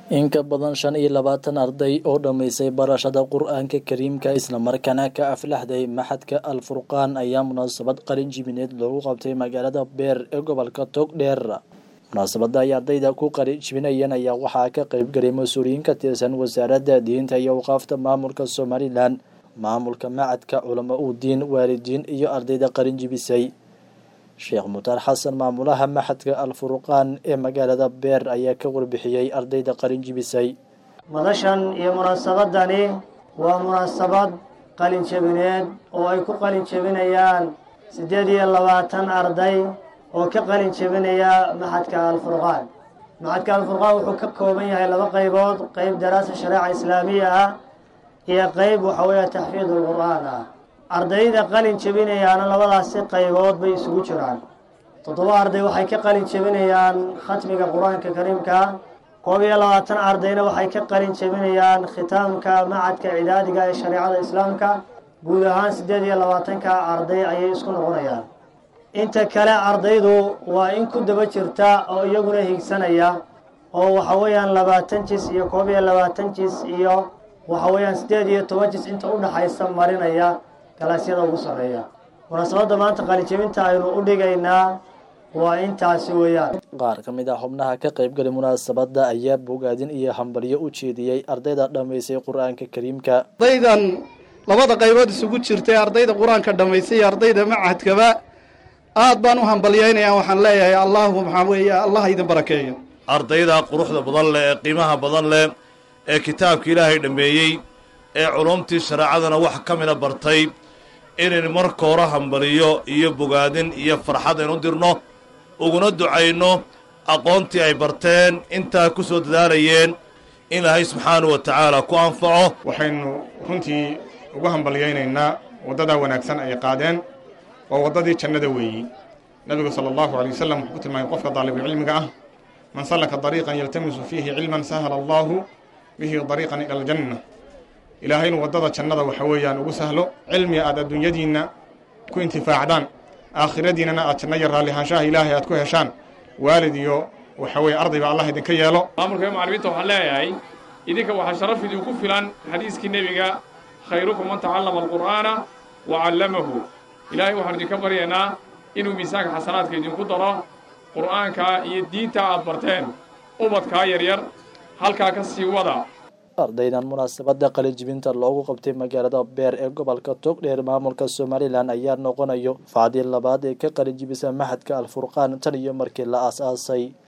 in ka badan shan iyo labaatan arday oo dhammaysay barashada qur-aanka kariimka islamarkaana ka aflaxday maxadka al furqaan ayaa munaasabad qalin jibineed loogu qabtay magaalada beer ee gobolka togdheer munaasabada ay ardayda ku qalin jibinayeen ayaa waxaa ka qeyb galay mas-uuliyiin ka tirsan wasaaradda diinta iyo awqaafta maamulka somalilan maamulka macadka culamo udiin waalidiin iyo ardayda qalin jibisay sheekh mutaar xasan maamulaha maxadka al furqaan ee magaalada beer ayaa ka warbixiyey ardayda qalin jibisay madashan iyo munaasabadani waa munaasabad qalin jebineed oo ay ku qalin jebinayaan siddeed iyo labaatan arday oo ka qalin jebinaya maxadka alfurqaan maxadka alfurqaan wuxuu ka kooban yahay laba qaybood qeyb daraasa shareeca islaamiya ah iyo qeyb waxa weeye taxfiid alqur'aan ah ardayda qalin jebinayaana labadaasi qaybood bay isugu jiraan toddoba arday waxay ka qalin jebinayaan khatmiga qur-aanka kariimka koob iyo labaatan ardayna waxay ka qalin jebinayaan khitaamka macadka cidaadiga ee shareecada islaamka guud ahaan siddeed iyo labaatanka arday ayay isku noqonayaan inta kale ardaydu waa in ku daba jirta oo iyaguna higsanaya oo waxa weeyaan labaatan jis iyo koob iyo labaatan jis iyo waxa weeyaan siddeed iyo toban jis inta u dhaxaysa marinaya galaasyada ugu sarreeya munaasabadda maanta qalinjebinta aynu u dhigaynaa waa intaasi weeyaan qaar ka mid ah xubnaha ka qaybgalay munaasabadda ayaa bogaadin iyo hambalyo u jeediyey ardayda dhammaysay qur-aanka kariimka ardaydan labada qaybood isugu jirtay ardayda qur-aanka dhammaysay iyo ardayda macadkaba aad baan u hambalyaynaya waxaan leeyahay allahu maxaa weeye allah idin barakeeyo ardayda quruxda badan leh ee qiimaha badan leh ee kitaabka ilaahay dhammeeyey ee culumtii shareecadana wax ka mida bartay inaynu marka hore hambaliyo iyo bogaadin iyo farxad aynu dirno uguna ducayno aqoontii ay barteen intaa ku soo dadaalayeen in ilaahay subxaanahu wa tacaala ku anfaco waxaynu runtii ugu hambalyaynaynaa waddadaa wanaagsan ay qaadeen waa waddadii jannada weeyi nebigu sala allahu alay wasalam wuxuu ku tilmaamay qofka daalibucilmiga ah man sallaka dariiqan yaltamisu fiihi cilman sahala allaahu bihi dariiqan ila aljanna ilaahay inuu waddada jannada waxa weeyaan ugu sahlo cilmiga aad adduunyadiinna ku intifaacdaan aakhiradiinnana aad janno iyo raallihaanshaha ilaahay aad ku heshaan waalid iyo waxa weeye ardayba allah idinka yeelo maamulka iyo macallimiinta waxaan leeyahay idinka waxaa sharaf idinku filan xadiiskii nebiga khayrukum man tacallama alqur'aana wa callamahu ilaahay waxaanu idinka baryaynaa inuu miisaanka xasanaadka idinku daro qur'aanka iyo diinta aad barteen ubadkaa yaryar halkaa ka sii wada ardaydan munaasabada qalinjibinta loogu qabtay magaalada beer ee gobolka togdheer maamulka somalilan ayaa noqonayo facdii labaad ee ka qalinjibisa maxadka al furqaan tan iyo markii la aas-aasay